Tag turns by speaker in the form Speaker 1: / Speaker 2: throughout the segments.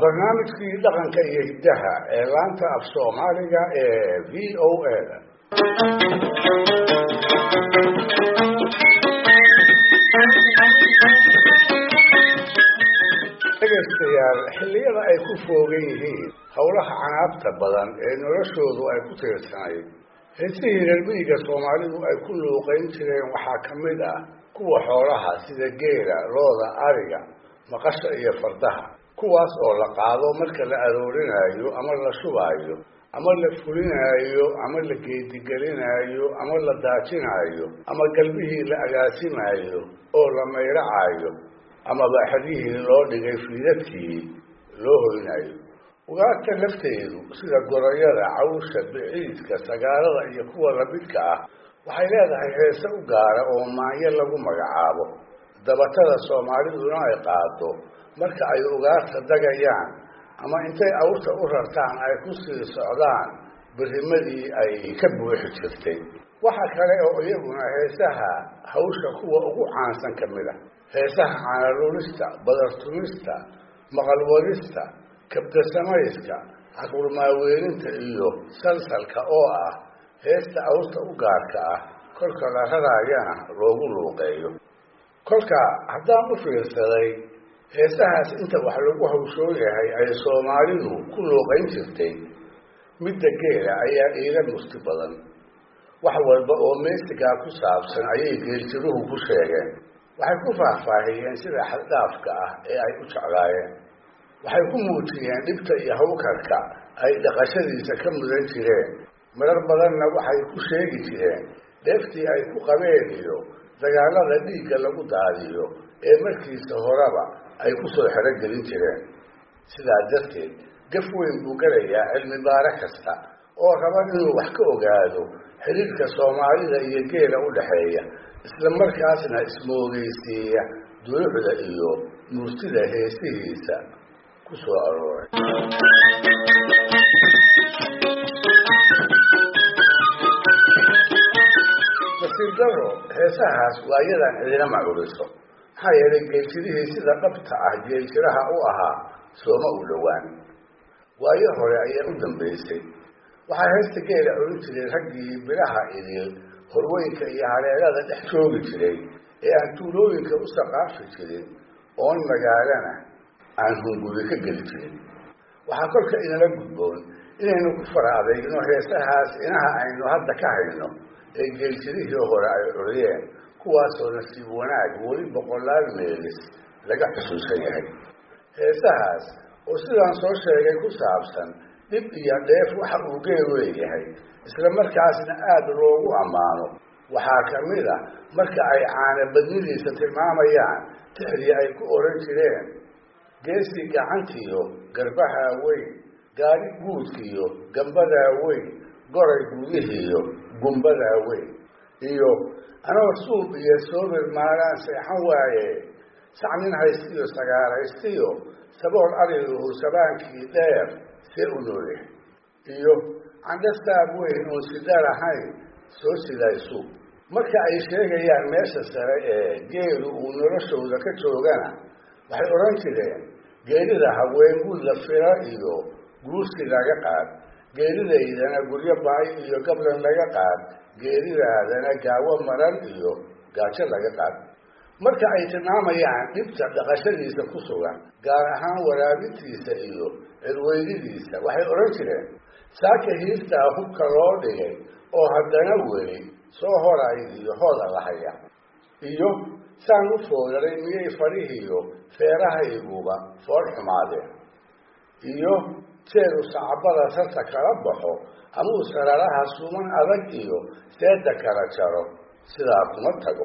Speaker 1: barnaamijkii dhaqanka iyo hiddaha ee laanta af soomaaliga ee v o a da dhegaystayaal xilliyada ay ku foogan yihiin howlaha canaabta badan ee noloshoodu ay ku tiirsanayd heesihii reer miyiga soomaalidu ay ku luuqayn jireen waxaa ka mid ah kuwa xoolaha sida geela looda ariga maqasha iyo fardaha kuwaas oo la qaado marka la aroorinaayo ama la shubaayo ama la fulinaayo ama la geedigelinaayo ama la daajinaayo ama galbihii la agaasimaayo oo la mayracaayo ama baaxadihii loo dhigay fiidadkii loo hoynaayo ugaarta lafteedu sida gorayada cawsha biciidka sagaalada iyo kuwa lamidka ah waxay leedahay heese u gaara oo maanyo lagu magacaabo dabatada soomaaliduna ay qaado marka ay ugaarta dagayaan ama intay awrta u rartaan ay ku sii socdaan birimadii ay ka buuxi jirtay waxa kale oo iyaguna heesaha hawsha kuwa ugu caansan ka mid a heesaha caanalulista badartumista maqalwadista kabdasamayska caquurmaaweelinta iyo salsalka oo ah heesta awrta u gaarka ah kolka la raraayana loogu luuqeeyo kolka haddaan u fiirsaday heesahaas inta wax lagu hawshoo yahay ay soomaalidu ku luuqayn jirtay midda geela ayaa iila murti badan wax walba oo meesigaa ku saabsan ayay geeljiruhu ku sheegeen waxay ku faahfaahiyeen sida xaddhaafka ah ee ay u jeclaayeen waxay ku muujiyeen dhibta iyo hawkarka ay dhaqashadiisa ka mudan jireen marar badanna waxay ku sheegi jireen dheeftii ay ku qabeen iyo dagaalada dhiigga lagu daadiyo ee markiisa horeba ay ku soo xero gelin jireen sidaa darteed gaf weyn buu gelayaa cilmi baare kasta oo raba inuu wax ka ogaado xiriirka soomaalida iyo geela u dhexeeya isla markaasna ismoogeysiiya duluucda iyo murtida heesihiisa ku soo arooray nasiib daro heesahaas waa iyadan cidina macuriso maxaa yeelay geeljirihii sida dhabta ah geeljiraha u ahaa sooma u dhowaan waayo hore ayaa u dambaysay waxaa heesta geela odhan jiray raggii bilaha idil horweynka iyo haleelada dhex joogi jiray ee aan tuulooyinka u saqaafi jirin oon magaalana aan hunguri ka geli jirin waxaa kolka inala gudboon inaynu ku fara adeegno heesahaas inaha aynu hadda ka hayno ee geeljirihii hore ay curiyeen kuwaasoo nasiib wanaag weli boqolaal meelis laga xusuusan yahay heesahaas oo sidaan soo sheegay ku saabsan dhib iyo dheef waxa uu geel leeyahay isla markaasna aada loogu ammaano waxaa ka mid a marka ay caana badnidiisa tilmaamayaan tixdii ay ku oran jireen geesi gacantiyo garbahaa weyn gaari guudkiyo gambadaa weyn goray gudihiiyo gumbadaa weyn iyo anoo suub iyo soobir maalaan seexan waaye sacnin haystiyo sagaaraystiyo sabool arigu sabaankii dheer see u noolyahay iyo candhastaab weyn oon sida lahayn soo sidaysu marka ay sheegayaan meesha sare ee geelu uu noloshooda ka joogana waxay odhan jireen geelida haween gud la fira iyo guursi laga qaad geelidaydana guryo baay iyo gablan laga qaad geelidaadana gaawo maran iyo gaajo laga qaad marka ay tilmaamayaan dhibta dhaqashadiisa ku sugan gaar ahaan waraabintiisa iyo cirweydidiisa waxay odhan jireen saaka hiirtaa hubka loo dhigay oo haddana weli soo horay iyo hooda lahaya iyo saan u foodaray miyay fadhihiiyo feerahayguba fool xumaadeen iyo jeeru sacabada sarta kala baxo amuu sararaha suman adag iyo seeda kala jaro sidaa kuma tago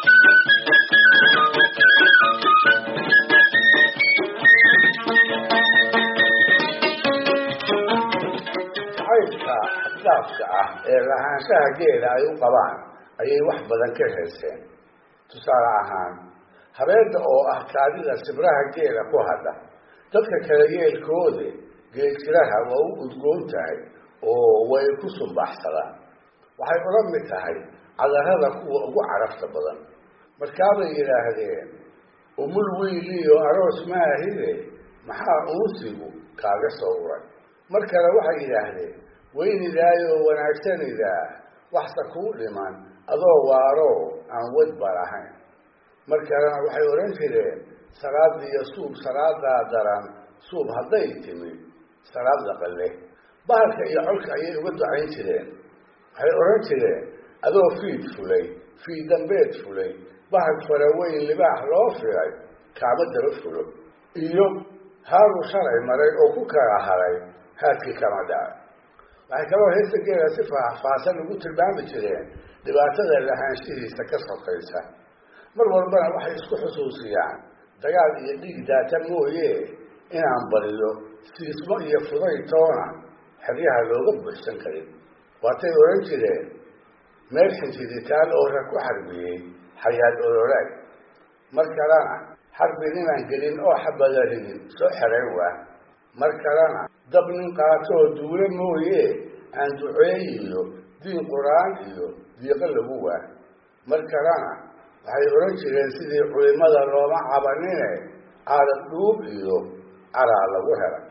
Speaker 1: caybka xaddaafka ah ee lahaanshaha geela ay u qabaan ayay wax badan ka heeseen tusaale ahaan habeedda oo ah kaadida sibraha geela ku hadha dadka kale yeelkoode geeljiraha waa u udgoon tahay oo way ku sumbaxsadaan waxay ula mid tahay cadarada kuwa ugu carafta badan markaabay yidhaahdeen umul wiiliyo aroos maahide maxaa uunsigu kaaga soo uray mar kale waxay yidhaahdeen weynidaayoo wanaagsanidaa waxse kuu dhiman adoo waaroo aan wadba lahayn mar kalena waxay odhan jireen salaadiiyo suub salaadaa daran suub hadday timid salaad laqalle bahalka iyo colka ayay uga ducayn jireen waxay odhan jireen adoo fiid fulay fiid dambeed fulay bahal faraweyn libaax loo filay kaama daba fulo iyo haaruu shalay maray oo ku kala haray haadkii kama dhacay waxay kaloo heesta geela si faahfaahsan ugu tilmaami jireen dhibaatada lahaanshihiisa ka sokaysa mar walbana waxay isku xusuusiyaan dagaal iyo dhiig daata mooye inaan bariyo siismo iyo fuday toona xeryaha looga buuxsan karin waatay odhan jireen meel xinjiditaal oo rag ku xarbiyey xayaad ololaag mar kalena xarbi ninaan gelin oo xabadaridin soo xerayn waa mar kalena dab nin qaatoo duule mooye aan duceeyiyo diin qur-aan iyo diiqo lagu waa mar kalena waxay odhan jireen sidii culimada looma cabanine caadad dhuub iyo caraa lagu helay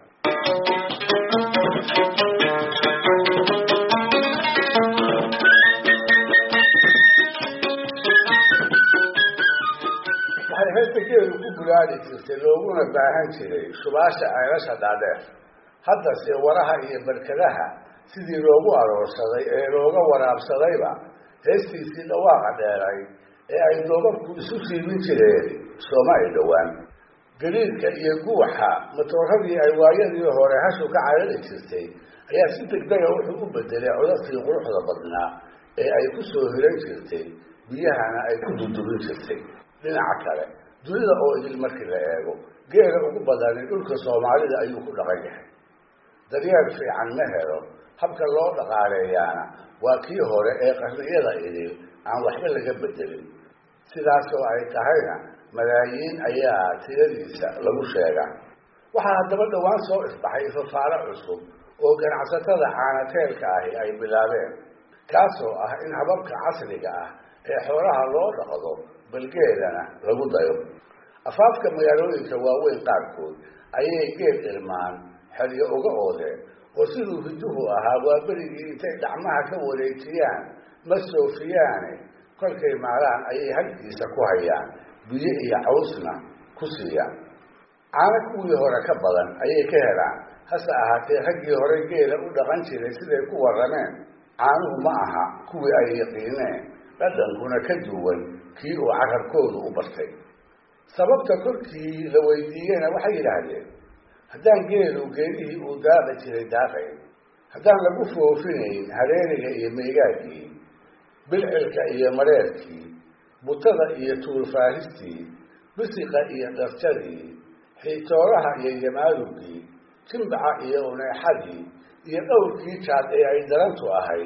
Speaker 1: waxay heesta geelu ku bulaali jirtay looguna baahan jiray subaasha ceelasha dhaadheer haddase waraha iyo barkadaha sidii loogu aroorsaday ee looga waraabsadayba heestiisii dhawaaqa dheeray ee ay doobabku isu siibin jireen sooma ay dhowaan galiilka iyo guuxa matooradii ay waayadii hore hashu ka carari jirtay ayaa si degdega wuxuu u bedelay codadkii quruxda badnaa ee ay ku soo hiran jirtay biyahana ay ku dudubin jirtay dhinaca kale dunida oo idil markii la eego geela ugu badani dhulka soomaalida ayuu ku dhaqan yahay daryeel fiican ma helo habka loo dhaqaaleeyaana waa kii hore ee qarniyada idil aan waxba laga bedelin sidaasoo ay tahayna malaayiin ayaa tiradiisa lagu sheegaa waxaa haddaba dhowaan soo isbaxay fafaalo cusub oo ganacsatada caanateelka ahi ay bilaabeen kaasoo ah in hababka casriga ah ee xoolaha loo dhaqdo balgeelana lagu dayo afaafka magaalooyinka waaweyn qaarkood ayay geel irmaan xeryo uga oodeen oo siduu hiduhu ahaa waa berigii intay dhacmaha ka wareejiyaan ma soofiyaane kolkay maalaan ayay halkiisa ku hayaan biyo iyo cawsna ku siiyaan caano kuwii hore ka badan ayay ka helaan hase ahaatee raggii hore geela u dhaqan jiray siday ku warrameen caanuhu ma aha kuwii ay yaqiineen dhadhankuna ka duwan kii uu carabkoodu u bartay sababta kolkii la weydiiyeyna waxay yidhaahdeen haddaan geelu geelihii uu daaqi jiray daaqayn haddaan lagu foofinayn hareeriga iyo meegaagii bilcilka iyo mareerkii butada iyo tuulfaaristii bisiqa iyo dharjadii xiitooraha iyo yamaarugii jimbaca iyo uneexadii iyo dhowrkii jaad ee ay darantu ahayd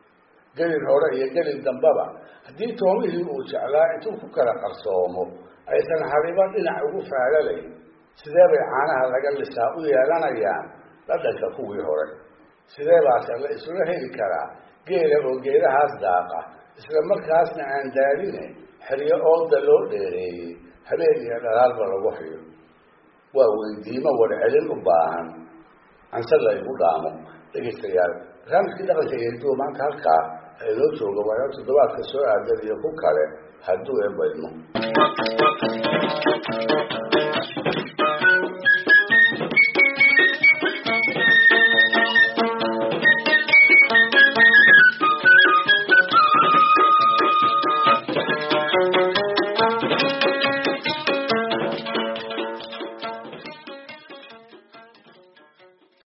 Speaker 1: gelin hore iyo gelin dambaba haddii toomihii uu jeclaa intuu ku kala qarsoomo aysan hariba dhinac ugu faalalayn sidee bay caanaha laga lisaa u yeelanayaan dhadhanka kuwii hore sidee baase la isula heli karaa geela oo geelahaas daaqa isla markaasna aan daaline xeryo ooda loo dheereeyey habeen iyo dhalaalba lagu hayo waa weydiimo warcelin u baahan anse la igu dhaamo dhegaystayaal barnaamijkii dhaqanka iyo hiduwa maanta halkaa inoo jooga waa toddobaadka soo aadan iyo ku kale hadduu eebaydmo